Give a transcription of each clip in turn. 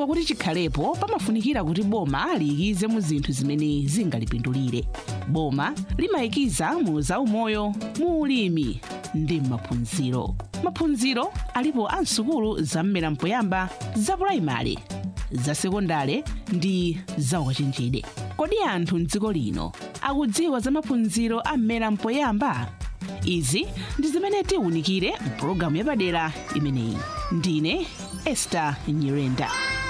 kudziwika kuti chikhalepo pamafunikira kuti boma liyikize mu zinthu zimene zingalipindulire boma limayikiza mu zaumoyo mu ulimi ndi m'maphunziro maphunziro alipo a msukulu za mmera mpoyamba za purayimale za sekondale ndi za ukachenjede kodi anthu mdziko lino akudziwa za maphunziro a mmera mpoyamba izi ndi zimene tiwunikire mpulogalamu yapadera imeneyi ndine ester nyirenda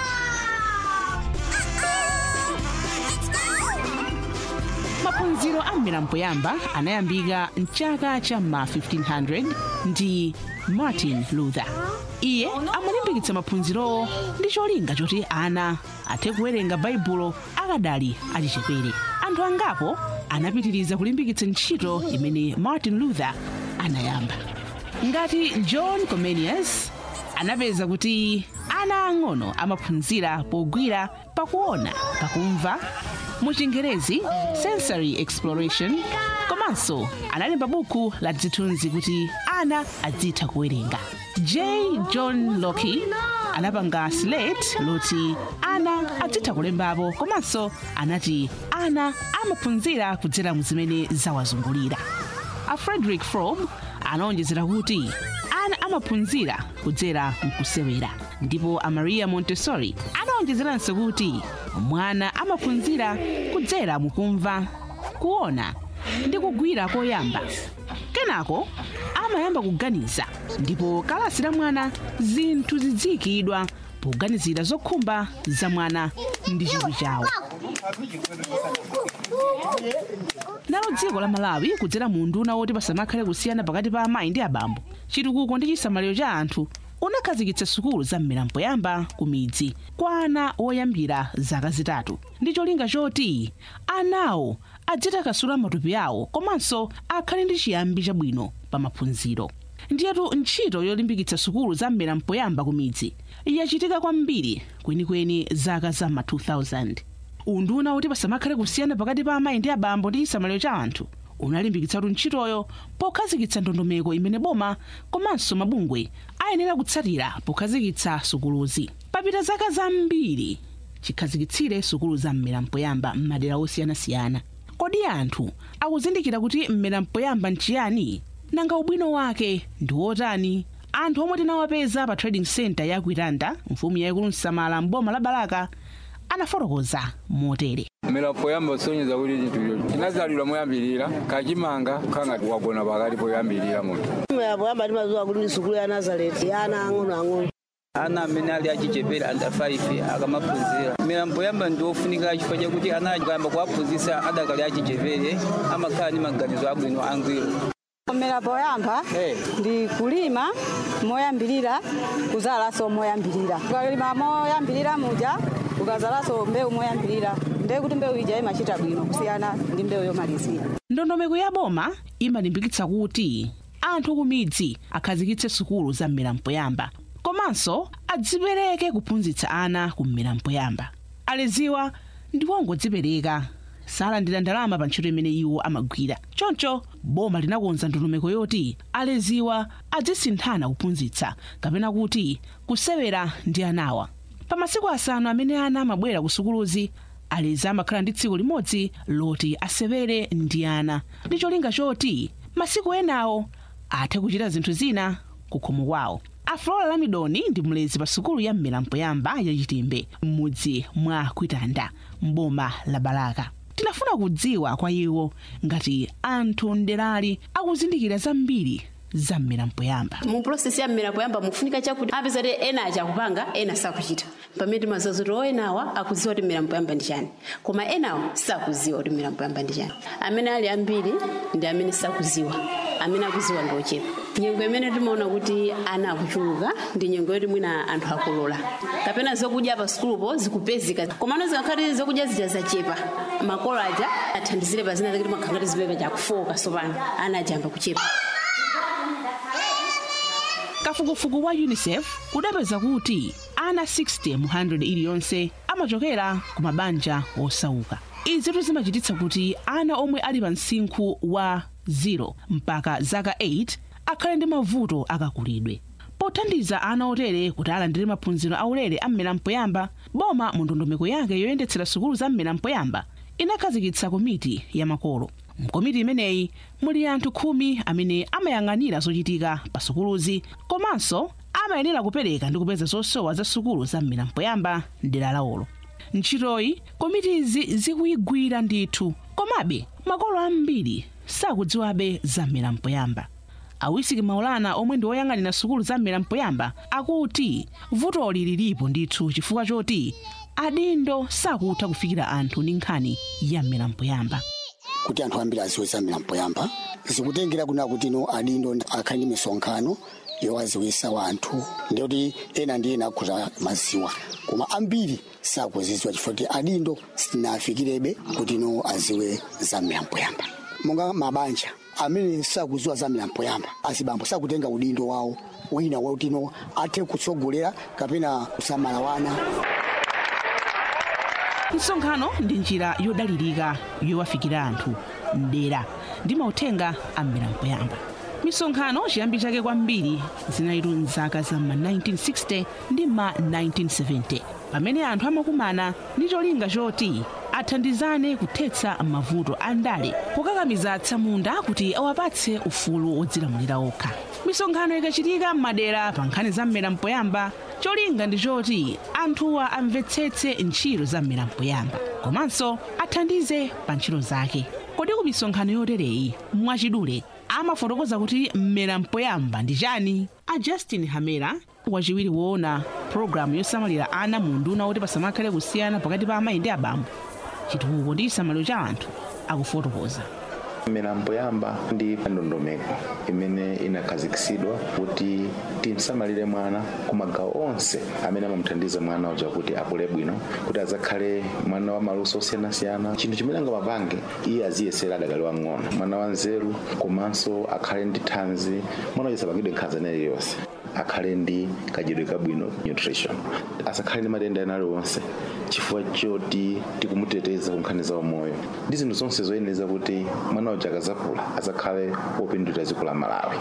maphunziro a mmera mpoyamba anayambika mchaka cha ma 1500 ndi martin luther iye amalimbikitsa maphunzirowo ndi cholinga choti ana athe kuwerenga baibulo akadali achichepere anthu angapo anapitiriza kulimbikitsa ntchito imene martin luther anayamba ngati john comenius anapeza kuti ana ang'ono amaphunzira pogwira pakuona pakumva mu chingerezi sensory exploration komanso analemba buku la zithunzi kuti ana azitha kuwerenga j john locke anapanga slate loti ana azitha kulembapo komanso anati ana amaphunzira kudzera mu zimene zawazungulira a frederick fromm anaonjezera kuti ana amaphunzira kudzera mkusewera ndipo a maria montessori anaonjezeranso kuti mwana amaphunzira kudzera mukumva kuona ndi kugwira koyamba kenako amayamba kuganiza ndipo kalasi la mwana zinthu ziziyikidwa poganizira zokhumba za mwana ndi chidwi chawo nalo dziko la malawi kudzera mu nduna woti pasamakhale kusiyana pakati pa amayi ndi abambo chitukuko ndi chisamaliro cha anthu unakhazikitsa sukulu za mmera mpoyamba ku midzi kwa ana woyambira zaka zitatu ndi cholinga choti anawo adzitakasula matupi awo komanso akhale ndi chiyambi chabwino pa maphunziro ndiyetu ntchito yolimbikitsa sukulu za mmera mpoyamba ku midzi yachitika kwambiri kwenikweni zaka za ma 2000 unduna woti pasamakhale kusiyana pakati pa amayi ndi abambo ndi chisamaliro cha anthu unalimbikitsatu ntchitoyo pokhazikitsa ndondomeko imene boma komanso mabungwe ayenera kutsatira pokhazikitsa sukuluzi papita zaka zambiri chikhazikitsire sukulu za mmera mpoyamba m'madera osiyanasiyana kodi anthu akuzindikira kuti mmera mpoyamba nchiyani nanga ubwino wake ndi wotani anthu omwe tinawapeza pa trading center ya kuitanda mfumu yayikulu msamala mboma la balaka anafotokoza motere mmera mpoyamba usonyeza kuti chinthu icho chinazalidwa moyambirira kachimanga kanga wagona pakati poyambirira munthu mmera mpoyamba timadziwa kuti ndi sukulu ya nazareti ya ana ang'onoang'ono ana amene ali achichepere under 5 akamaphunzira mmera mpoyamba ndi ofunika chifukwa chakuti ana akayamba kuwaphunzitsa adakali achichepere amakhala ndi maganizo abwino angwiro mmera mpoyamba ndi kulima moyambirira kuzalanso moyambirira ukalima moyambirira muja ukazalanso mbewu moyambirira ndiye kuti mbewu ija imachita bwino kusiyana ndi mbewu yomalizira ndondomeko ya boma imalimbikitsa kuti anthu ku midzi akhazikitse sukulu za mmera mpoyamba komanso adzipereke kuphunzitsa ana ku mmera mpoyamba aleziwa ndi wongodzipereka salandira ndalama pa ntchito imene iwo amagwira choncho boma linakonza ndondomeko yoti aleziwa adzisinthana kuphunzitsa kapena kuti kusewera ndi anawa pa masiku asanu amene ana amabwera ku sukuluzi alezi amakhala ndi tsiku limodzi loti asewere ndi ana ndi cholinga choti masiku enawo athe kuchita zinthu zina ku khomo kwawo aflola lamidoni ndi mlezi pa sukulu ya mmera mpoyamba yachitimbe m'mudzi mwa kuitanda mboma la balaka tinafuna kudziwa kwa iwo ngati anthu mderali akuzindikira zambiri za mmera mpoyamba mu process ya mmera mpoyamba mufunika chakuti apeza kuti ena achakupanga ena sakuchita pamene timaziwa kuti o enawa akuziwa kuti mmera mpoyamba ndi chani koma enawo sakuziwa kuti mmera mpoyamba ndi chani amene ali ambiri ndi amene sakuziwa amene akuziwa ndi ochepa nyengo imene timaona kuti ana akuchuluka ndi nyengo yoti mwina anthu akolola kapena zokudya pa sukulupo zikupezeka komano zikakhati zokudya zija zachepa makolo aja athandizire pa zina zakuti makhangati zipepa chakufoka sopano ana ajamba kuchepa kafukufuku wa unicef kudapeza kuti ana 60 mu 100 iliyonse amachokera ku mabanja osauka izitu zimachititsa kuti ana omwe ali pa msinkhu wa 0 mpaka zaka 8 akhale ndi mavuto akakulidwe pothandiza ana otere kuti alandire maphunziro aulere a mmera mpoyamba boma mu ndondomeko yake yoyendetsera sukulu za mmera mpoyamba inakhazikitsa komiti ya makolo mkomiti imeneyi muli anthu khumi amene amayang'anira zochitika pa sukuluzi komanso amayenera kupereka ndi kupeza zosowa za sukulu za mmera mpoyamba mdera lawolo ntchitoyi komitizi zikuyigwira ndithu komabe makolo ambiri sakudziwabe za mmera mpoyamba awisiki maulana omwe ndi oyang'anira sukulu za mmera mpoyamba akuti vutoli lilipo ndithu chifukwa choti adindo sakutha kufikira anthu ndi nkhani ya mmera mpoyamba kuti anthu ambiri aziwe za mmera mpoyamba zikutengera kuna kuti no adindo akhali ndi misonkhano yowaziwisa wanthu ndikuti ena ndi ena akhuta maziwa koma ambiri sakuziziwa chifukwa kuti adindo sinafikirebe kuti no aziwe za mmera mpoyamba monga mabanja amene sakuziwa za mmera mpoyamba azibambo sakutenga udindo wawo wina wakuti no athe kutsogolera kapena kusamala wana msonkhano ndi njira yodalirika yowafikira anthu mdera ndi mauthenga a mmera mpoyamba misonkhano chiyambi chake kwambiri zinalitu mzaka za ma 1960 ndi ma 1970 pamene anthu amakumana ndi cholinga choti athandizane kuthetsa mavuto a ndale pokakamiza atsamunda kuti awapatse ufulu wodzilamulira okha misonkhano ikachitika m'madera pa nkhani za mmera mpoyamba cholinga ndi choti anthuwa amvetsetse ntchito za mmera mpoyamba komanso athandize pa ntchito zake kodi ku misonkhano yotereyi mwachidule amafotokoza kuti mmera mpoyamba ndi chani a justin hamera wachiwiri woona pologalamu yosamalira ana mu nduna woti pasamakhale kusiyana pakati pa amayi ndi abambo chitukuko ndi chisamaliro cha anthu akufotokoza mmera mpoyamba ndi ndondomeko imene inakhazikitsidwa kuti timsamalire mwana ku magawo onse amene amamuthandiza mwana uja kuti akule bwino kuti azakhale mwana wa maluso osiyanasiyana chinthu chimene angapange iye aziyesera adakali wang'ono mwana wa nzeru komanso akhale ndi thanzi mwana uja asapangidwe nkhanza iliyonse akhale ndi kadyedwe kabwino nutrition asakhale ndi matenda ena aliwonse chifukwa choti tikumuteteza ku nkhani za umoyo ndi zinthu zonse zoyenera kuti mwana uja akazakula azakhale wopindulira dziko la malawi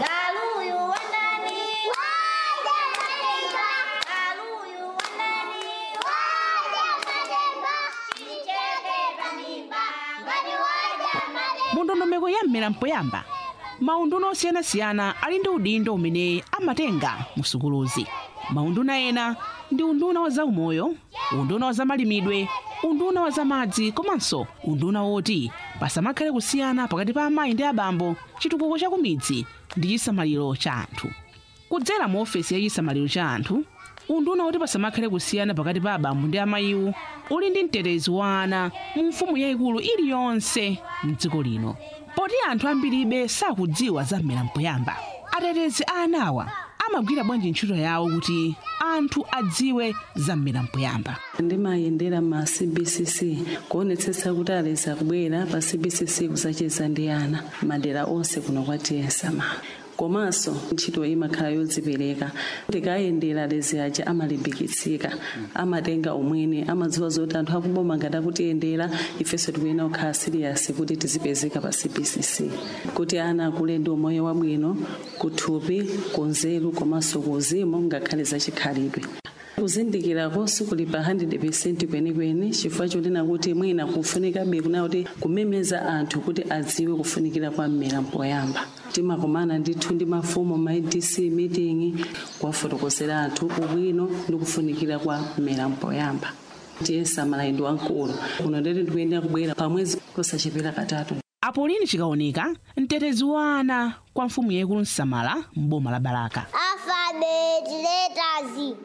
mu ndondomeko ya mmera mpoyamba maunduna osiyanasiyana ali ndi udindo umene amatenga mu sukuluzi maunduna ena ndi unduna wa zaumoyo unduna wa zamalimidwe unduna wa zamadzi komanso unduna woti pasamakhale kusiyana pakati pa amayi ndi abambo chitukuko cha kumidzi ndi chisamaliro cha anthu kudzera mu ofesi ya chisamaliro cha anthu unduna woti pasamakhale kusiyana pakati pa abambo ndi amayiwo uli ndi mtetezi wa ana mu mfumu yayikulu iliyonse mdziko lino poti anthu ambiribe sakudziwa za mmera mpoyamba atetezi a anawa amagwira bwanji ntchito yawo kuti anthu adziwe za mmera mpoyamba ndimayendera ma cbcc kuonetsetsa kuti alezi akubwera pa cbcc kusacheza ndi ana madera onse kuno kwatiyesama komanso ntchito imakhala yodzipereka tikayendera alezi aja amalimbikitsika amatenga umwene amadziwa zoti anthu akuboma ngati akutiyendera ifenso tikuyena kukhala siriyasi kuti tizipezeka pa cbcc kuti ana akule ndi umoyo wabwino kuthupi kunzeru komanso kuuzimu ngakhale zachikhalidwe kuzindikirako sikuli pa 100 kwenikweni chifukwa chonena kuti mwina kufunikabe kuna kuti kumemeza anthu kuti adziwe kufunikira kwa mmera mpoyamba timakomana ndithu ndi mafumu ma adc meeting kuwafotokozera anthu ubwino ndi kufunikira kwa mmera mpoyamba tiyesa malayindi wamkulu kuno ndeti ndikuyenera kubwera pamwezi kusachepera katatu apolini chikaoneka mtetezi wa ana kwa mfumu yayikulu msamala m'boma la balaka Alphabet letters.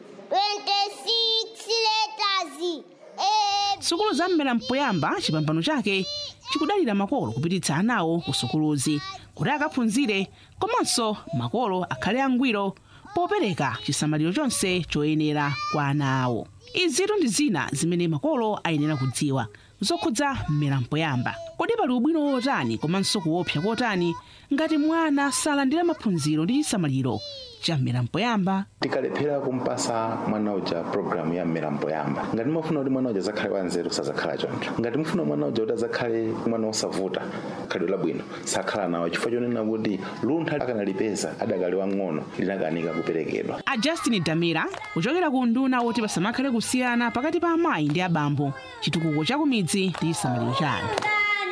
26 letters. A, sukulu za mmera mpoyamba chipambano chake chikudalira makolo kupititsa anawo ku sukuluzi kuti akaphunzire komanso makolo akhale angwiro popereka chisamaliro chonse choyenera kwa ana awo izitu ndi zina zimene makolo ayenera kudziwa zokhudza mmera mpoyamba kodi pali ubwino wotani komanso kuopsa kotani ngati mwana salandira maphunziro ndi chisamaliro cha mmera mpoyamba tikalephera kumpasa mwana uja programu ya mmera mpoyamba ngati mufuna kuti mwana uja azakhale wanzeru sazakhala choncho ngati mufuna mwana uja kuti azakhale mwana osavuta khalidwe labwino sakhala nawo chifukwa chonena kuti luntha akanalipeza adakali wang'ono linakanika kuperekedwa a justin damira kuchokera ku nduna woti pasamakhale kusiyana pakati pa amayi ndi abambo chitukuko cha kumidzi ndi chisamaliro cha anthu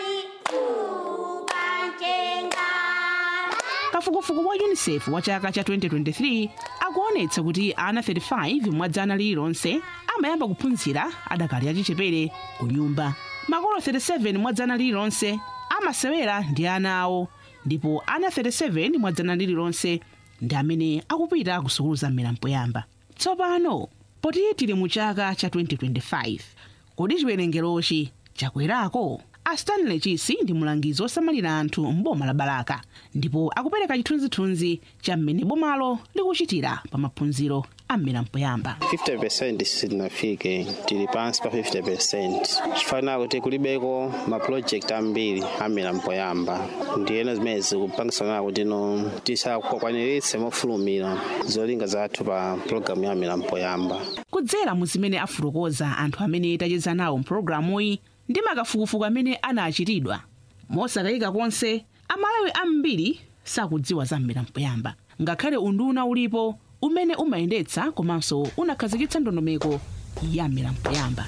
kafukufuku wa unicef wa chaka cha 2023 akuonetsa kuti ana 35 mwa dzana lililonse amayamba kuphunzira adakali achichepere ku nyumba makolo 37 mwa dzana lililonse amasewera ndi ana awo ndipo ana 37 mwa dzana lililonse ndi amene akupita ku sukulu za mmera mpoyamba tsopano poti tili mu chaka cha 2025 kodi chiwerengerochi chakwerako a stanley chisi ndi mulangizi wosamalira anthu m'boma la balaka ndipo akupereka chithunzithunzi cha mmene bomalo likuchitira pa maphunziro a mmera mpoyamba 50% sitinafike tili pansi pa 50% chifanira kuti kulibeko mapulojekiti ambiri amera mpoyamba ndiyena zimene zikupangisana kuti no tisakwaniritse mofulumira zolinga zathu pa pulogalamu ya amera mpoyamba kudzera mu zimene afotokoza anthu amene tacheza nawo mpulogalamuyi ndi makafukufuku amene anachitidwa mosakayika konse amalawi ambiri sakudziwa za mmera mpoyamba ngakhale unduna ulipo umene umayendetsa komanso unakhazikitsa ndondomeko ya mmera mpoyamba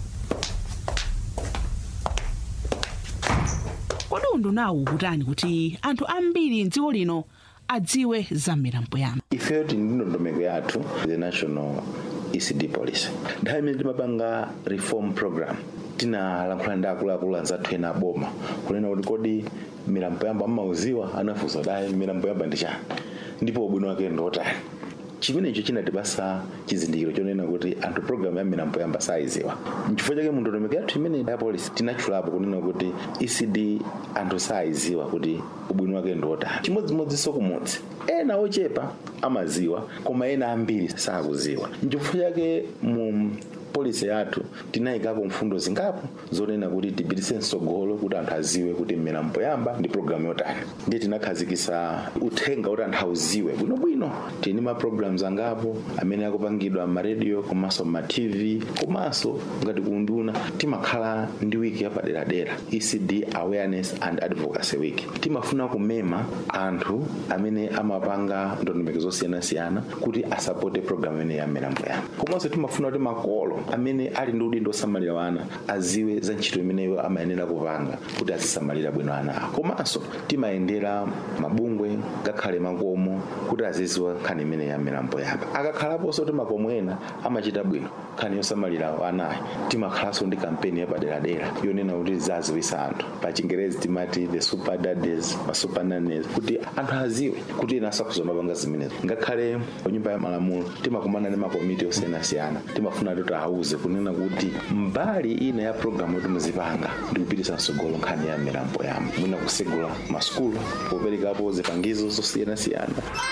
kodi undunawu ukutani kuti anthu ambiri mdziko lino adziwe za mmera mpoyamba ifeyo tili ndi ndondomeko yathu the national ecd policy nthawi imene timapanga reform program tinalankhula ndi akuluakulu anzathu ena aboma kunena kuti kodi mmera mpoyamba mmauziwa anafunsa dayi mmera mpoyamba ndi chani ndipo ubwino wake ndiotani chimenecho chinatipasa chizindikiro chonena kuti anthu programu ya mmera mpoyamba saiziwa nchifukwa chake mu ndondomeko yathu imene ya polisi tinatchulapo kunena kuti ecd anthu saiziwa kuti ubwino wake ndiotani chimodzimodzinso kumudzi ena ochepa amaziwa koma ena ambiri sakuziwa nchifukwa chake mu polisi yathu tinayikapo mfundo zingapo zonena kuti tipitise msogolo kuti anthu aziwe kuti mmera mpoyamba ndi programu yotani ndiye tinakhazikisa uthenga kuti anthu auziwe bwinobwino tili ndi maprograms angapo amene akupangidwa m'maradio komanso m'matv komanso ngati kunduna timakhala ndi wiki yapaderadera ecd awareness and advocacy week timafuna kumema anthu amene amapanga ndondomeko zosiyanasiyana kuti asapote programu imene ya mmera mpoyamba komanso timafuna kuti makolo amene ali ndi udindo osamalira wana aziwe za ntchito imeneyo amayenera kupanga kuti azisamalira bwino ana awo komanso timayendera mabungwe ngakhale makomo kuti aziziwa nkhani imene ya mmera mpoyamba akakhalaponso kuti makomo ena amachita bwino nkhani yosamalira anayi timakhalanso ndi kampeni yapaderadera yonena kuti zaziwisa anthu pa chingerezi timati the super daddies ma super nannies kuti anthu aziwe kuti ena asakuzomapanga zimenezo ngakhale nyumba ya malamulo timakumana ndi makomiti osiyanasiyana timafuna kuti auze kunena kuti mbali ina ya programu yoti muzipanga ndi kupitisa msogolo nkhani ya mmera mpoyamba mwina kusegula masukulu poperekapo zipangizo zosiyanasiyana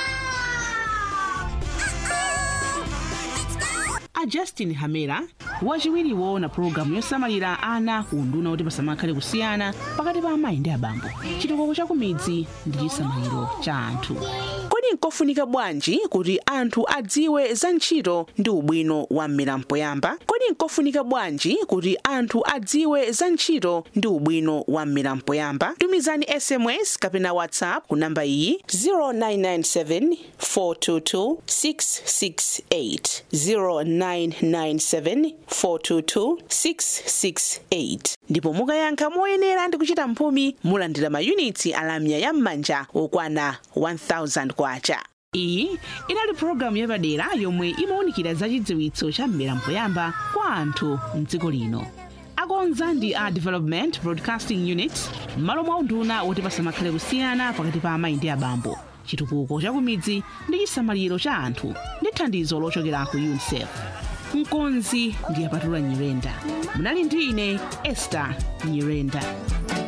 a justin hamera wachiwiriwo na pulogalamu yosamalira ana ku unduna kuti pasamakhale kusiyana pakati pa amayi ndi abambo chitukuko cha kumidzi ndi chisamaliro cha anthu kodi nkofunika bwanji kuti anthu adziwe za ntchito ndi ubwino wa mmera mpoyamba kodi nkofunika bwanji kuti anthu adziwe za ntchito ndi ubwino wa mmera mpoyamba tumizani sms kapena whatsapp ku namba iyi 0997 422 668 0997 422 668 ndipo mukayankha moyenera ndi kuchita mphumi mulandira mayunitsi alamya ya m'manja okwana 1000 kwacha iyi inali pulogalamu yapadera yomwe imawunikira za chidziwitso cha mmera mpoyamba kwa anthu mdziko lino akonza ndi a development broadcasting unit m'malo mwa unduna woti pasamakhale kusiyana pakati pa amayi ndi abambo chitukuko cha kumidzi ndi chisamaliro cha anthu ndi thandizo lochokera ku unicef mkonzi ndi apatula nyirenda munali ndi ine esther nyirenda